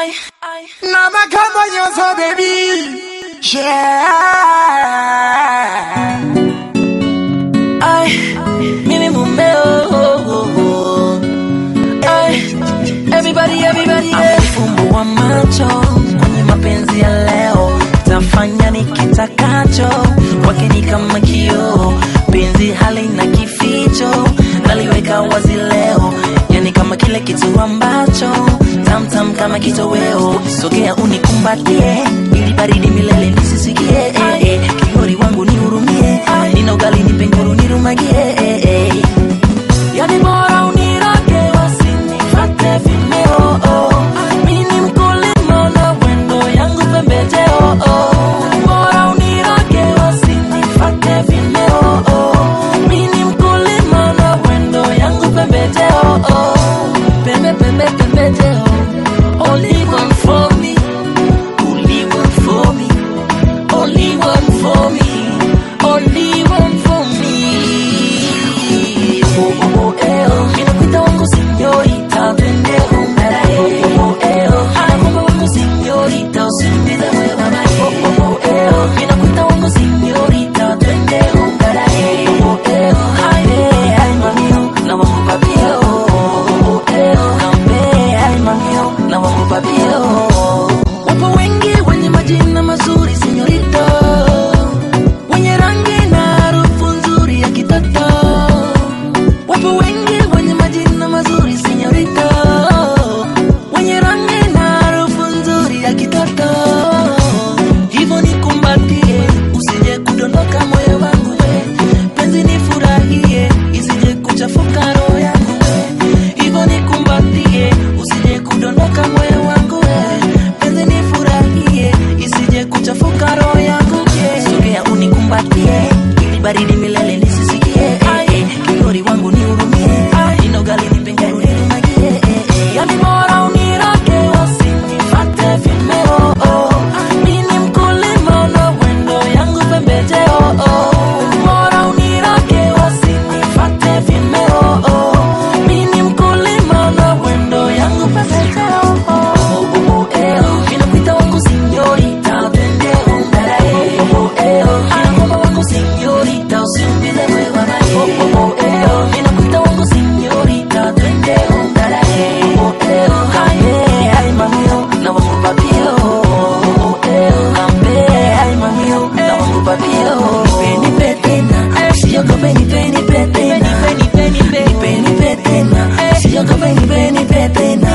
Now my come on your so baby. Yeah. Ay, mimi mumeo Ay, everybody, everybody yeah. Amefumbua macho kwenye mapenzi ya leo tafanya nikitakacho wake ni kama kioo penzi halina kificho naliweka wazi leo yani kama kile kitu ambacho tamtam kama kitoweo sogea unikumbatie ili baridi milele nisisikie eh, eh. kigori wangu nihurumie nina ugali nipe nguru nirumagie eh, eh. yani bora unirage wasinifate vimeo oh. mini mkulima na wendo yangu pembejeo oh. bora unirage wasinifate vimeo oh. mini mkulima na wendo yangu pembejeo oh. pembe pembe pembejeo only one for me only one for me only one for me only one for me oh oh oh eh oh ninakuita wangu señorita twende ungarae oh oh oh eh oh anakupa wangu señorita usiniulize wewe mama oh oh oh eh oh ninakuita wangu señorita twende ungarae oh oh eh oh ay eh ay mamio na wangu papio oh oh oh eh oh ambe ay mamio na wangu papio wapo wengi wenye majina mazuri señorita wenye rangi na harufu nzuri ya kitoto wapo wengi wenye majina mazuri senyorita wenye rangi na harufu nzuri ya kitoto hivyo nikumbatie usije kudondoka moyo wangu we penzi nifurahie isije kuchafuka roho yangu we hivyo nikumbatie usije kudondoka moyo wangu we penzi nifurahie isije kuchafuka roho yangu we sogea unikumbatie ili baridi milele nisisikie eh, eh. kigori wangu nihurumie nina ugali nipe nguru nirumagie eh, eh. yani bora unirage wasinifate vimeo oh. mini mkulima na wendo yangu pembejeo oh. bora unirage wasinifate vimeo oh. mini mkulima na wendo yangu pembejeo oh. oh, oh, oh, eh, oh. Ninakuita wangu señorita, twende ungarae. Oh, oh, eh, oh. Anakupa wangu señorita, usiulize wewe mama. Oh, oh, oh, eh, oh. Ninakuita wangu señorita, twende ungarae. Oh, oh, eh, oh. Ay, eh, ay, mamio, na wangu papio. Oh, oh, eh, oh. Ambe, ay, mamio, na wangu papio. Nipe, nipe tena, usiogope, nipe, nipe tena. Nipe, nipe tena, usiogope, nipe, nipe tena.